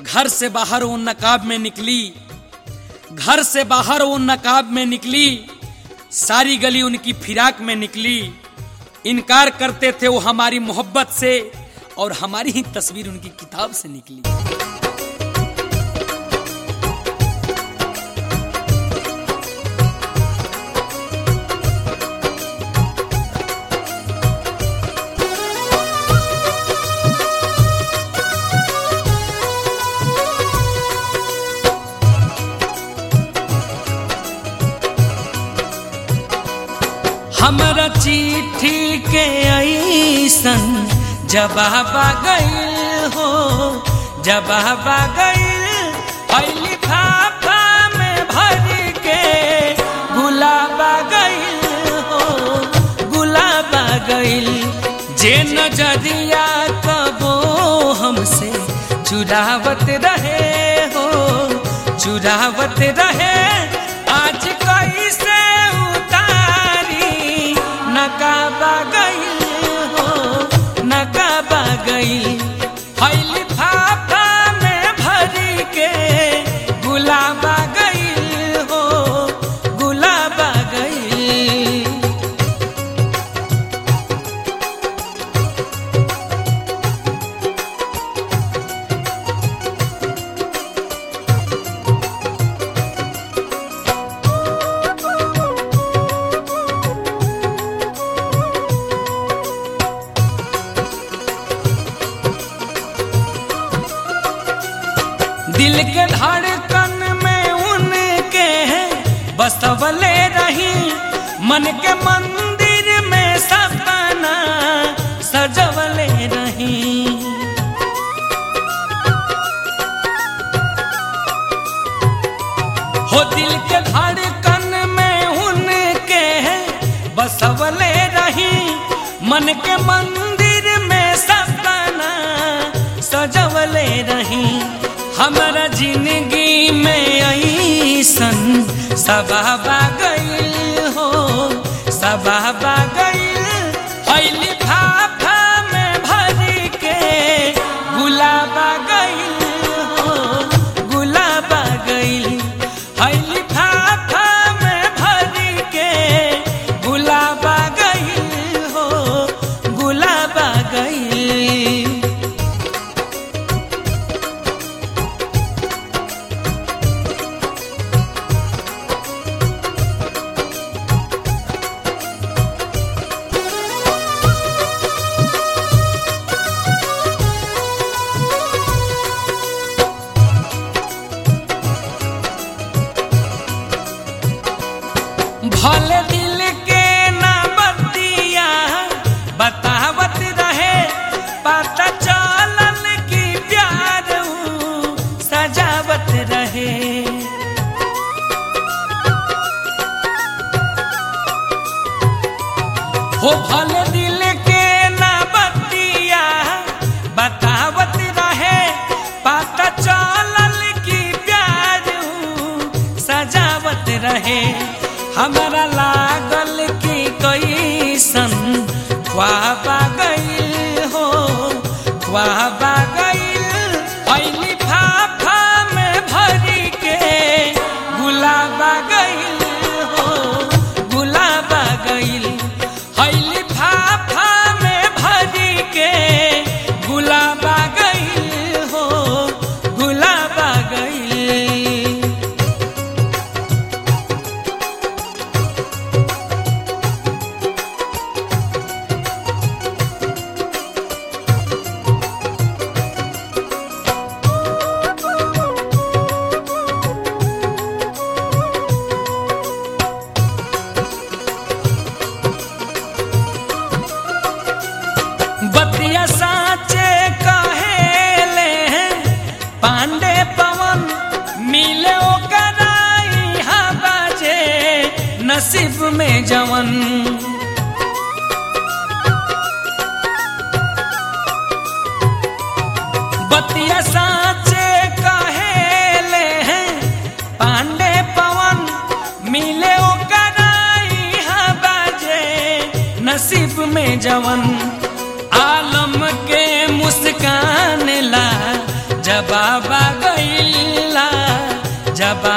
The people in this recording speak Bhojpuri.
घर से बाहर वो नकाब में निकली घर से बाहर वो नकाब में निकली सारी गली उनकी फिराक में निकली इनकार करते थे वो हमारी मोहब्बत से और हमारी ही तस्वीर उनकी किताब से निकली हमरा चिट्ठी के ऐसन जवाब गईल हो जवाब गईल पहली फाफा में भर के गुलाब गईल हो गुलाब गईल जे नजरिया कबो हमसे चुरावत रहे हो चुरावत रहे आज कैसे उतारी नकाबा गईल हो नकाबा गईल फैली फाफा में भरी के गुलाबा गईल हो गुलाबा गईल दिल के धड़कन में उनके बसवले रही मन के मंदिर में सपना सजवले रही हो दिल के धड़कन में उनके बसवले रही मन के मंदिर में सपना सजवले रही हमारा जिंदगी में ऐसन सबाबा गईल हो सबाबा गईल फैली फाफा में भरी के गुलाबा गईल हो गुलाबा गईल फैली फाफा में भरी के गुलाबा गईल हो गुलाबा गईल भले दिल के ना बतिया बतावत रहे पता चलल की प्यार ऊ सजावत रहे हो भले दिल के ना बतिया बतावत रहे पता चलल की प्यार ऊ सजावत रहे हमारा लागल की कैसन ख्वाबा गईल हो ख्वाबा गईल पहली फाफा में भरी के गुलाबा गईल हो गुलाबा गईल पहली फाफा में भरी के गुलाबा गईल हो गुलाबा गईल बतिया साचे कहेले पांडे पवन मिले ओकराई हा बाजे नसीब में जवन बतिया साचे कहेले पांडे पवन मिले ओकराई हा बाजे नसीब में जवन आलम के मुस्कान ला जबाबा गईला जबा